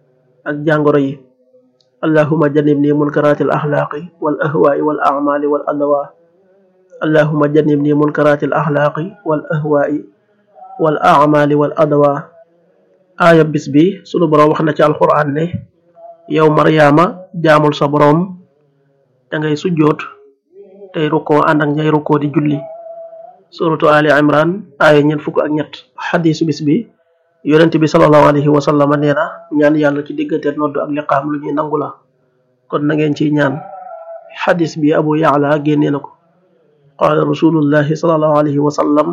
ak jàngoro yi allahuma jannibni munkaratil axlaaqi wal ahwaai wal acmaali wal adwa allahuma jannibni munkaratil axlaaqi wal ahwaai wal acmaali wal adwa aaya bis bi sunu boroom wax na ci alquran ne yow maryaama jaamul sa boroom da ngay sujjoot tey rukkoo ànd ak ñay rukkoo di julli suratu ali imran aaya ñeent fukk ak ñett xadisu bis bi yonent bi sallallahu alayhi wa sallam nee na ñaan yàlla ci diggante noddu ak liqaam lu ñuy nangu la kon na ngeen ciy ñaan xadis bi abu yaala génnee na ko qaala rasulullahi sallallahu alayhi wa sallam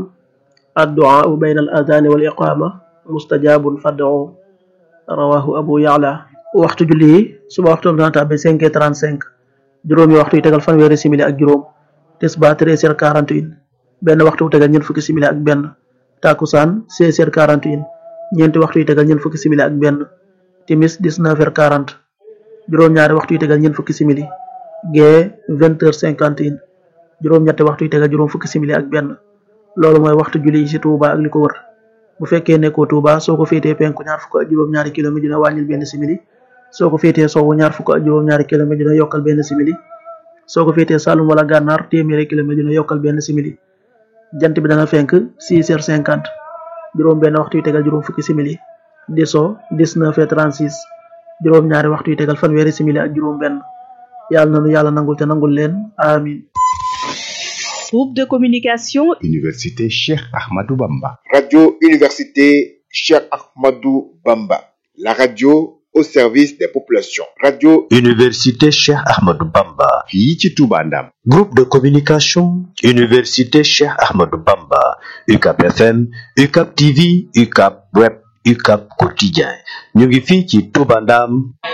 adduaau bayna al adani wal iqama mustajabun fad'u rawahu abu yaala waxtu julli yi suba waxtu dana tàbbi cinq heures trente cinq juróomi waxtu yi tegal fanweeri simili ak juróom tisba treize heures quarante une benn waxtu bu tegal ñeent fukki simili ak benn takusaan seize heures quarante une ñeenti waxtu yi tegal ñeent fukki simili ak benn timis dix-neuf heures quarante juróom-ñaari waxtu yi tegal ñeent fukki simili gee vingt heures cinquante une juróom-ñetti waxtu yi tegal juróom fukki simili ak benn loolu mooy waxtu julli yi ci Touba ak li ko wër bu fekkee nekkoo Touba soo ko féetee penku ñaar fukk ak juróom-ñaari kilomètre dina wàññil benn simili soo ko féetee sowwu ñaar fukk ak juróom-ñaari kilomètre dina yokkal benn simili soo ko féetee Saloum wala Gànnaar téeméeri kilomètre dina yokkal benn simili jant bi dana fenk six heures cinquante juróom benn waxtu yi tegal juróom fukki simili di so dix-neuf heures trente-six juróom ñaari waxtu yi tegal fanweeri simili ak juróom benn yàlla nanu yàlla nangul te nangul leen amin Groupe de communication Université Cheikh Ahmadou Bamba. Radio Université Cheikh Ahmadou Bamba. La radio au service des populations. Radio Université Cheikh Ahmadou Bamba. fii ci Touba Ndam. Groupe de communication Université Cheikh Ahmadou Bamba. UCAP FM, UCAP TV, UCAP Web, UCAP Quotidien. ñu ngi fii ci Touba Ndam.